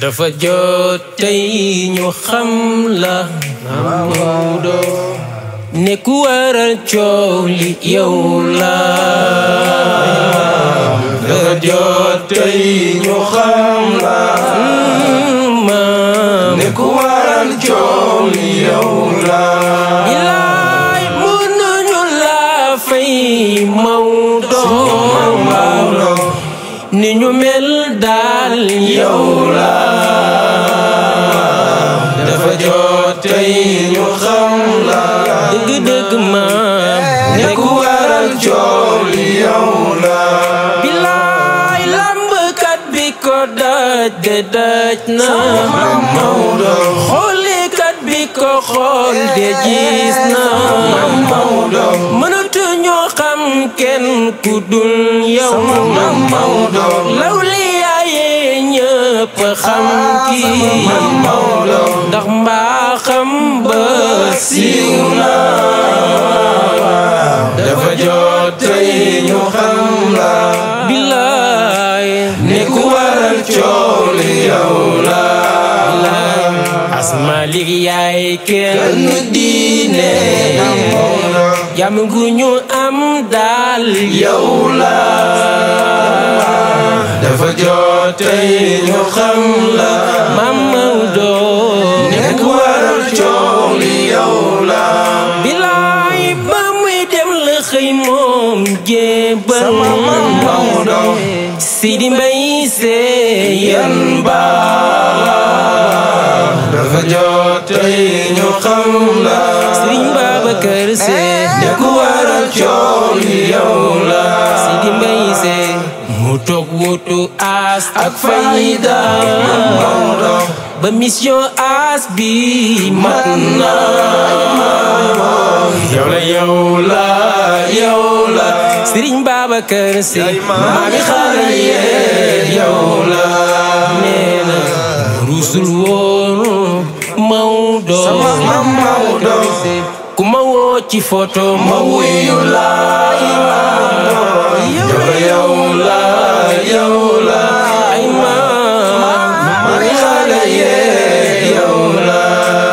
dafa jot tey ñu xam la Maodo ne ku waral coow li yow la dafa jot tey ñu xam la ne ku waral coow li yow la bilaay mënuñu la fay Maodo ni ñu mel daal yow la dafa jot tey ñu xam la dëgg-dëgg maam ne ku waral coow li yow la bilaay lambkat bi ko daj de daj na Maodo xoolikat bi ko xool de gis na Maodo mënatu ñoo xam kenn ku dul yow Maodo lawliyaaye ñëpp xam kii Maodo ndax mbaaxam ba siiw na dafa jot tey ñu xam la bilaay ne ku waral coow li yow la asmalik yaay kenn nu diine jàmm gu ñu am daal yow la dafa jot tey ñu xam la Mam Maodo ne ku waral coow li yow la bilaay ba muy dem la xëy moom jébbal Maodo Sidi Mbay see yan ba dafa jot tey ñu xam la Sëriñ Babacar see ne ku waral coow li yow la Sidi Mbay see mu toog wutu as ak fayda Maodo ba mission as bi mat na yow la yow la yow la Sëriñ Babacar see maami xale yee yow la nee na rusul woonu Maodo Mam Maodo ku ma woo ci photo ma ma wuyu la yow la yow la yow la ay ma maami xale yee yow la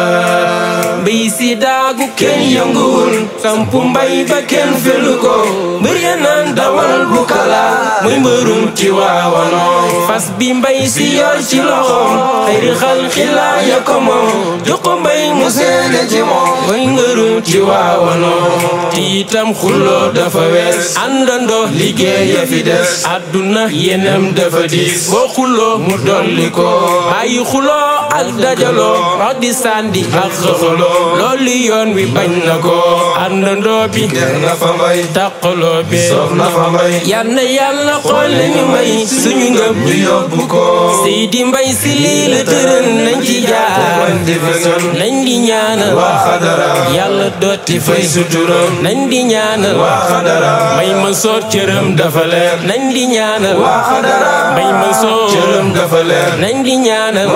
mbay si daagu kenn yënguwul sampu mbay ba kenn felu ko mbër ya naan dawal bu kala muy mbërum ci waawanoo fas bi mbay si si yor ci loxoom xëyri xal xilaa ya ko moom jox ko mbay mu seede ci moom mooy ngërum ci waawanoo tiitam xuloo dafa wees àndandoo liggéey ya fi des àdduna yenam dafa diis boo xuloo mu dolli ko bàyyi xuloo ak dajaloo wax di sàndi ak xëxaloo loolu yoon wi bañ na ko àndandoo bi der na fa mbay taqaloo bi soof na fa mbay yal na yàlla xool ñu may suñu ngëm ñu yóbbu ko Seydi Mbay si lii la tëral nañ ci jaar wan di fësal nañ di ñaanal waa xadara yàlla dotti fay fay suturam nañ di ñaanal waa xadara may ma soor cëram dafa leer nañ di ñaanal waa xadara may ma soor cëram dafa leer nañ di ñaanal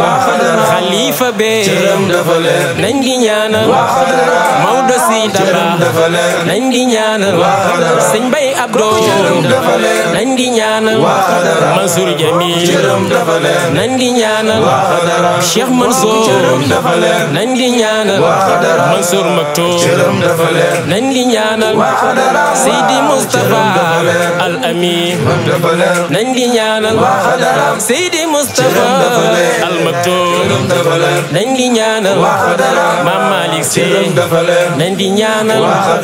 xalifa bee cëram dafa leer nañ di ñaanal Maodo si cëram daba dafa leer nañ di ñaanal sëñ Bay Abdo dafa leer nañ di ñaanal Mansour Jamil cëram dafa leer nañ di ñaanal Cheikh Mansour cëram dafa leer nañ di ñaanal Mansour Maktoum cëram dafa leer nañ di ñaanal Seydi Moustapha Al Amin dafa leer nañ di ñaanal Seydi Moustapha Al Maktoum dafa leer nañ di ñaanal Mam Malick Sy cëram dafa leer nañ di ñaanal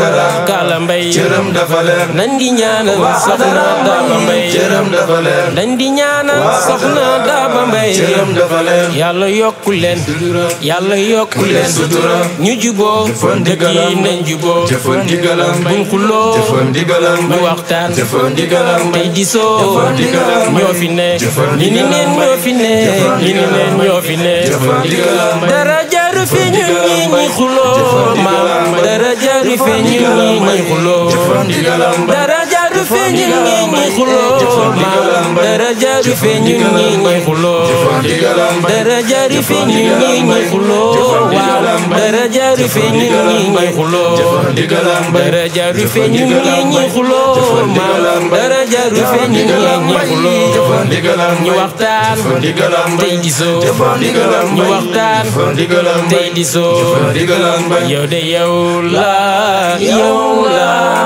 Kala Mbaye cëram dafa leer nañ di ñaanal Soxna Daba Mbaye cëram dafa leer nañ di ñaanal Soxna Daba Mbaye cëram dafa leer yàlla yokku leen yàlla yokku leen sutura ñu juboo jëfan dëkk yi ndigalam nañ juboo jëfan ndigalam buñ xuloo jëfan ndigalam ñu waxtaan jëfan ndigalam tey di soo jëfan ndigalam ñoo fi ne jëfan ñi ni neen ñoo fi ne ñi ni neen ñoo fi ne jëfan ndigalam dara jaru fi ñun ñi ñi xuloo maam dara jaru fi ñun ñi ñi xuloo jëfan ndigalam dara jaru fi ñun ñi ñi xuloo maam dara jaru fi ñun ñi ñi xuloo dara jaru fi ñun ñi ñi xuloo waaw dara jaru fi ñun ñi ñi xuloo dara jaru fi ñun ñi ñi xuloo maam dara jaru fi ñun ñi ñi xuloo ñu waxtaan tey di soo ñu waxtaan tey di soo yow de yow la yow la